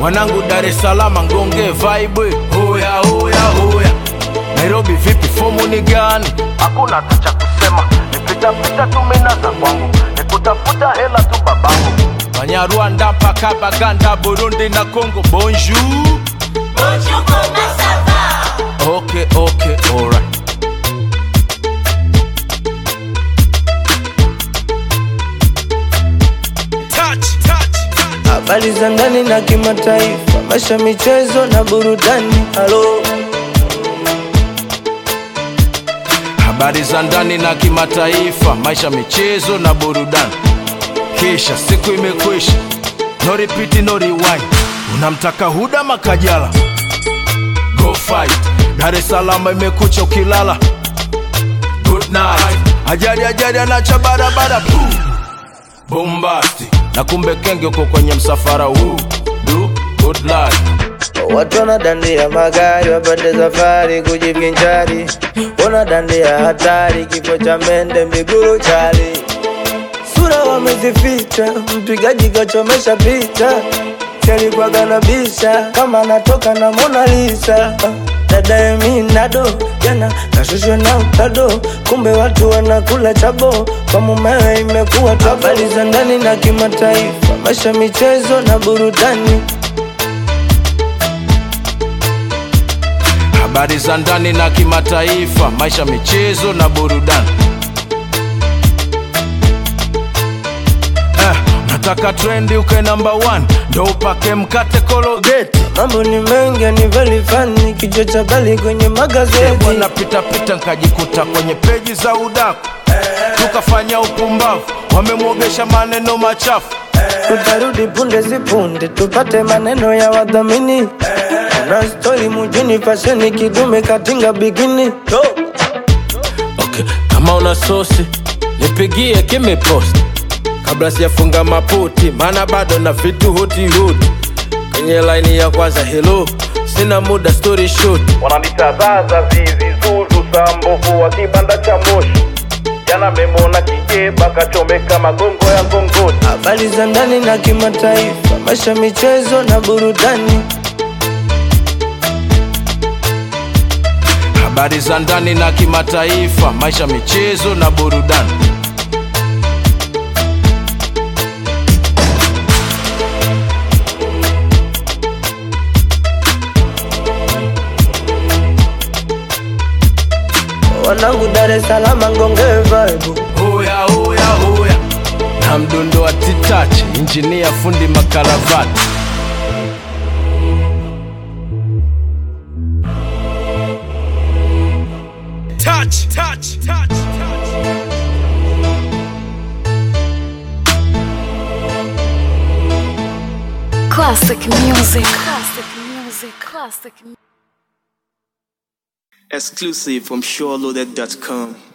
wanangu Dar es Salaam ngonge vibe hoya hoya hoya Nairobi vipi fomu ni gani hakuna hata cha kusema nipitapita tu mina za kwangu nikutafuta hela tu babangu Banyarwanda mpaka Baganda Burundi na Congo bonjour Bonjour, comment ça va Okay okay alright touch touch touch habari za ndani na kimataifa, maisha, michezo na burudani. Halo, habari za ndani na kimataifa, maisha, michezo na burudani. Kisha siku imekwisha, no repeat, no rewind. Unamtaka Huda Makajala, go fight. Dar es Salaam imekucha ukilala, good night. Ajali ajali anacha barabara, boom. bombasti na kumbe kenge uko kwenye msafara huu, do good life. watu wanadandia magari wapande safari kujivinjari, wanadandia hatari, kifo cha mende miguru chali, sura wamezificha, mpigaji kachomesha picha, chalikuwaga na bisha kama anatoka na Mona Lisa. Dada Eminado jana kashushwa na utado, kumbe watu wanakula chabo, kwa mumewe imekuwa tabo. Habari za ndani na kimataifa, maisha, michezo na burudani. habari za ndani na kimataifa, maisha, michezo na burudani. Eh, nataka trendi uke namba one, ndo upake mkate kologeti Mambo ni mengi ni very funny, kichwa cha bali kwenye magazeti. bwana pitapita nkajikuta kwenye peji za udaku tukafanya upumbavu, wamemwogesha maneno machafu Tutarudi punde si punde, tupate maneno ya wadhamini. Na stori mjini, fasheni kidume katinga bikini. okay. kama una sosi nipigie kimepost kabla sijafunga maputi maana bado na vitu huti huti kwenye laini ya kwanza helo sina muda story short wananitazaza zizi zuzu sambovu wa kibanda cha moshi jana memona kijeba kachomeka magongo ya ngongoni Habari za ndani na kimataifa, maisha, michezo na burudani. habari za ndani na kimataifa maisha michezo na burudani Wanangu Dar es Salaam ngonge vibe. hoya hoya hoya na mdundo wa titachi injinia fundi makaravati touch, touch, touch, touch. Classic music. Classic music. Classic music. Exclusive from SureLoaded.com.